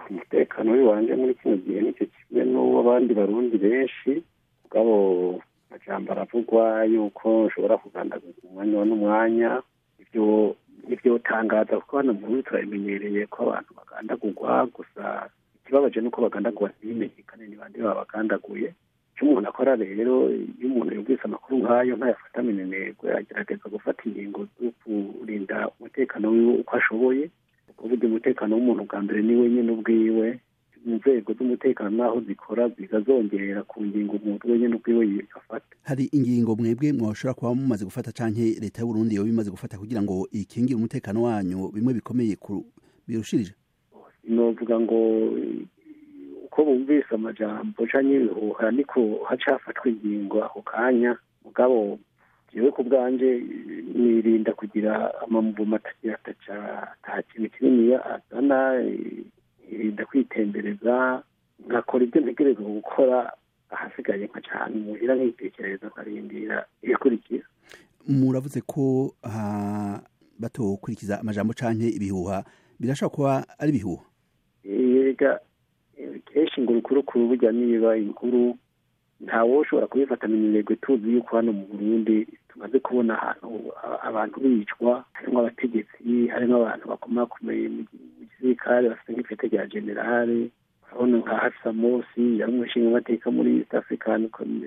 umutekano w'iwanje muri kino gihe nicyo kimwe n'uw'abandi barundi benshi mugabo amajambo aravugwa yuko ushobora kugandaguza umwanya n'umwanya ibyo ntibyotangaza kuko hano mu Burundi turabimenyereye ko abantu bagandagurwa gusa ikibabaje nuko bagandagurwa ntibimenyekane ni bande babagandaguye icyo umuntu akora rero iyo umuntu yumvise amakuru nk'ayo ntayafata minenegwe agerageza gufata ingingo zo kurinda umutekano wiwe uko ashoboye kuvuga umutekano w'umuntu bwa mbere ni wenyine ubwiwe inzego z'umutekano naho zikora zikazongera ku ngingo umuntu wenyine ubwiwe yifata hari ingingo mwebwe mwashobora kuba mumaze gufata canke leta y'uburundi yoba imaze gufata kugira ngo ikingire umutekano wanyu bimwe bikomeye birushirije novuga ngo uko bumvise amajambo canke ibihuha niko hacafatwa ingingo ako kanya mugabo jewe ku bwanje nirinda kugira amamuvumo atagira ataca ata kintu kininiya azana nirinda kwitembereza nkakora ibyo ntegerezwa gukora ahasigaye nkaca ahantu muhira nkitekereza nkarindira ibikurikira muravuze ko batokurikiza amajambo canke ibihuha birashobora kuba ari ibihuha yega kenshi ngo urukurukuru burya niba inkuru ntawe ushobora kubifatana iminegwe tuzi yuko hano mu burundi tumaze kubona ahantu abantu bicwa harimo abategetsi harimo abantu bakomakomeye mu gisirikare bafite nk'ipete rya generale urabona nka hafisa mosi yari umushinga amateka muri east african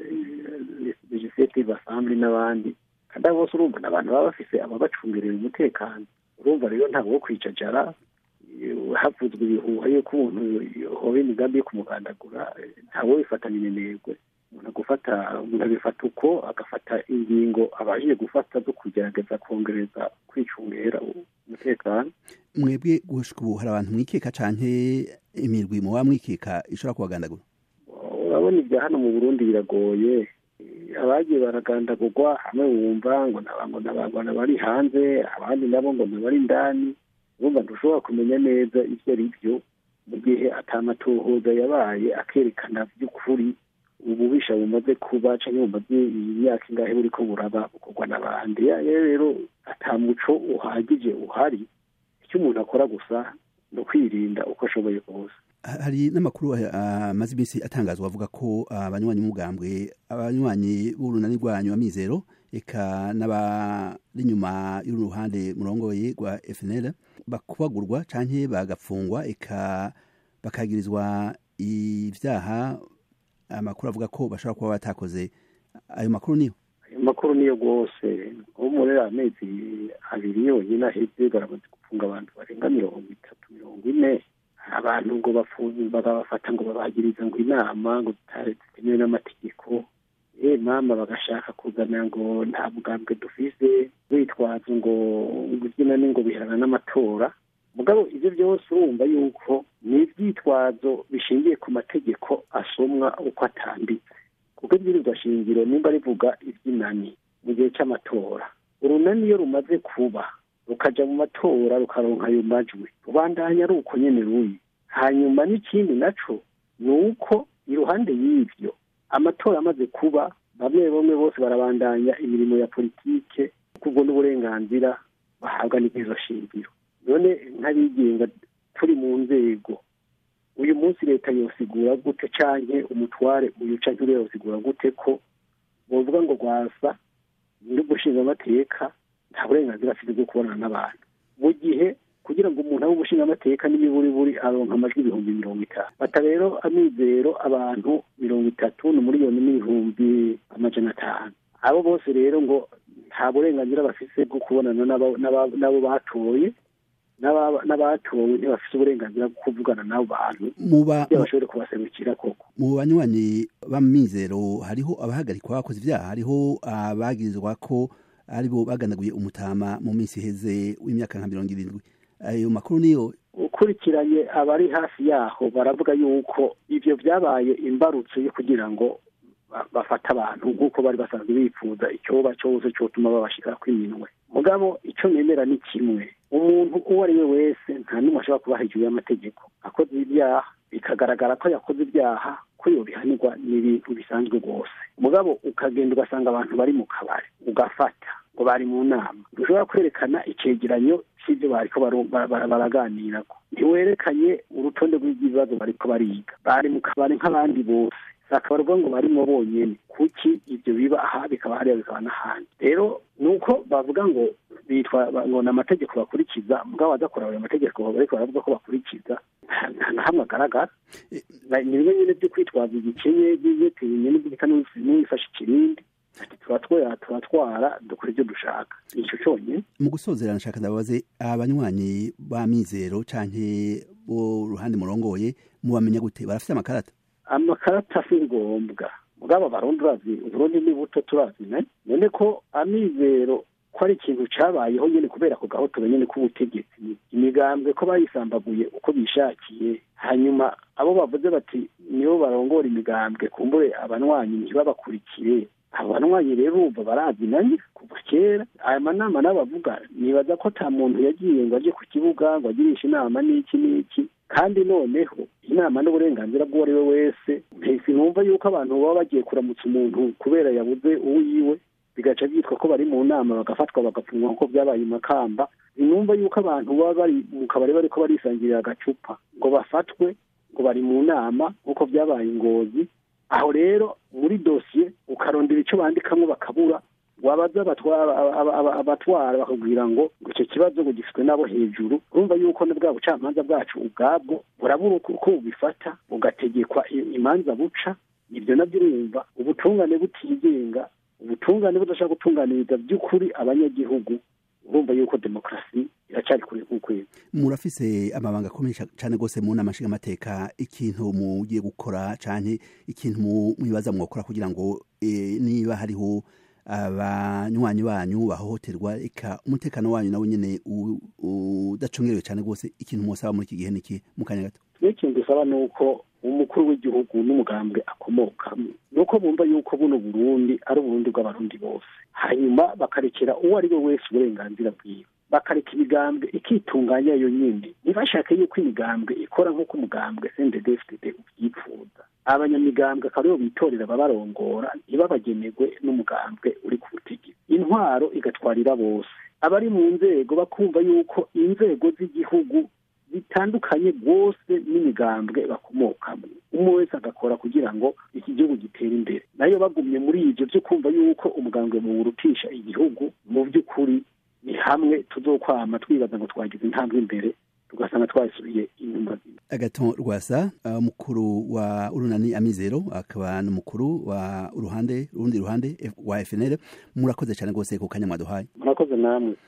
legislative assembly n'abandi kandi abo bose urumva ni abantu baba bafise ababacungerera umutekano urumva rero ntabwo wo kwicajara havuzwe ibihuha yuko umuntu hoba imigambi yo kumugandagura ntawe wifatanya inenegwe umuntu agufata umuntu abifata uko agafata ingingo abashije gufata zo kugerageza kongereza kwicungera umutekano mwebwe gushika ubu hari abantu mwikeka canke imirwi muba mwikeka ishobora kubagandagura urabona ibya hano mu burundi biragoye abagiye baragandagurwa hamwe wumva ngo ngo nabangwana bari hanze abandi nabo ngo nabari indani urumva ntushobora kumenya neza ibyo ari byo mu gihe atamatohoza yabaye akerekana by'ukuri ububisha bumaze kuba cyangwa bumaze imyaka ingahe buri ko buraba bukorwa n'abandi rero atamuco uhagije uhari icyo umuntu akora gusa ni ukwirinda uko ashoboye kose hari n'amakuru amaze iminsi atangazwa avuga ko abanywanyi b'umugambwe abanywanyi b'urunani rwanyu amizero eka n'abari inyuma y'uruhande murongoye rwa FNL bakubagurwa canke bagapfungwa eka bakagirizwa ivyaha amakuru avuga ko bashobora kuba batakoze ayo makuru niyo ayo makuru niyo rwose ubu muri amezi abiri yonyine aheze baramaze gufunga abantu barenga mirongo itatu mirongo ine abantu ngo bagabafata ngo babagiriza ngo inama ngo zitemewe n'amategeko eh mama bagashaka kuzana ngo nta bugambwe dufise witwaza ngo gukina ni ngo biharana n'amatora mugabo ibyo byose urumva yuko ni ibyitwazo bishingiye ku mategeko asomwa uko atambitse kuko ibwirizwa shingiro nimba rivuga iby'inani mu gihe cy'amatora urunani iyo rumaze kuba rukaja mu matora rukaronka ayo majwi rubandanya ari uko nyene ruri hanyuma n'ikindi naco ni uko iruhande y'ivyo amatora amaze kuba bamwe bamwe bose barabandanya imirimo ya politike kubwo n'uburenganzira bahabwa n'izo shingiro none nk'abigenga turi mu nzego uyu munsi leta yosigura gute canke umutware uyu canke uriya yosigura gute ko bovuga ngo rwasa n'ugushinga amateka nta burenganzira afite bwo kubonana n'abantu mu gihe kugira ngo umuntu abe umushinga amateka buri aronka amajwi ibihumbi mirongo itanu bata rero amizero abantu mirongo itatu ni miliyoni n'ibihumbi amajana atanu abo bose rero ngo nta burenganzira bafise bwo kubonana n'abo batoye n'abatowe ntibafite uburenganzira bwo kuvugana n'abo bantu iyo bashobore kubaserukira koko mu banywanyi b'amizero hariho abahagarikwa bakoze ibyaha hariho abagirizwa ko aribo baganaguye umutama mu minsi iheze w'imyaka nka mirongo irindwi ayo makuru niyo ukurikiranye abari hafi yaho baravuga yuko ibyo byabaye imbarutso yo kugira ngo bafate abantu nk'uko bari basanzwe bifuza icyoba cyose cyotuma babashira kw'iminwe mugabo icyo nemera ni kimwe umuntu uwo ari we wese nta n'umwe ashobora kuba hejuru y'amategeko akoze ibyaha bikagaragara ko yakoze ibyaha ko yobihanirwa ni ibintu bisanzwe rwose mugabo ukagenda ugasanga abantu bari mu kabari ugafata ngo bari mu nama ntushobora kwerekana icegeranyo cy'ibyo bariko baraganirako ntiwerekanye urutonde rw'ibibazo bariko bariga bari mu kabari nk'abandi bose sakabarwa ngo barimo bonyene kuki ibyo biba aha bikaba hariya bikaba n'ahandi rero ni uko bavuga ngo bitwa ngo ni amategeko bakurikiza mugabo badakora ayo mategeko bariko baravuga ko bakurikiza nta na hamwe agaragara ni bimwe nyine byo kwitwaza igikenye by'ibyetenye n'ibyo n'uwifashe ikirindi turatwara turatwara dukora ibyo dushaka nicyo cyonyine mu gusozera nshaka ndababaze abanywanyi ba mizero canke bo ruhande murongoye mubamenya gute barafite amakarata amakarata si ngombwa mugabo abarundi urazi uburundi ni buto turazi none ko amizero ko ari ikintu cabayeho nyene kubera ku gahotoro nyene k'ubutegetsi imigambwe ko bayisambaguye uko bishakiye hanyuma abo bavuze bati nibo barongora imigambwe kumbure abanywanyi ntibabakurikire abanywanyi rero urumva barazinanye kuva kera aya manama n'abavuga nibaza ko ata muntu yagiye ngo ajye ku kibuga ngo agirishe inama n'iki n'iki kandi noneho inama n'uburenganzira bw'uwo ari we wese mpesi numva yuko abantu baba bagiye kuramutsa umuntu kubera yabuze uwiwe bigaca byitwa ko bari mu nama bagafatwa bagapfunwa nk'uko byabaye i makamba sinumva yuko abantu baba bari mu kabari bariko barisangirira agacupa ngo bafatwe ngo bari mu nama nk'uko byabaye ingozi aho rero muri dosiye ukarondera icyo bandikamwo bakabura wabaza abatwara bakubwira ngo icyo kibazo ngo gifitwe n'abo hejuru urumva yuko na bwa bucamanza bwacu ubwabwo burabura uko bubifata bugategekwa imanza buca ibyo nabyo urumva ubutungane butigenga ubutungane budashaka gutunganiriza by'ukuri abanyagihugu urumva yuko demokarasi iracyari kure nk'ukwezi murafise amabanga akomeye cyane rwose mu nama nshingamateka ikintu mugiye gukora canke ikintu mwibaza mwokora kugira ngo niba hariho abanywanyi banyu bahohoterwa eka umutekano wanyu nawe nyene udacungerewe cyane rwose ikintu mwosaba muri iki gihe niki mu kanya gato n'ikintu dusaba ni uko umukuru w'igihugu n'umugambwe akomokamo ni uko bumva yuko buno burundi ari uburundi bw'abarundi bose hanyuma bakarekera uwo ari we wese uburenganzira bwiwe bakareka imigambwe ikitunganya yo nyine ntibashake yuko imigambwe ikora nk'uko umugambwe sndfdd ubyifuza abanyamigambwe akaba aribo bitorera ababarongora ntibabagenerwe n'umugambwe uri ku butegetsi intwaro igatwarira bose abari mu nzego bakumva yuko inzego z'igihugu bitandukanye rwose n'imigambwe bakomokamo umwe wese agakora kugira ngo iki gihugu gitere imbere nayo bagumye muri ibyo byo kumva yuko umugambwe muwurutisha igihugu mu by'ukuri ni hamwe tuzokwama twibaza ngo twagize intambwe imbere tugasanga twasubiye inyuma agaton rwasa umukuru wa urunani amizero akaba n'umukuru wa uruhande urundi ruhande wa FNL murakoze cyane rwose ku kanya mwaduhaye murakoze namwe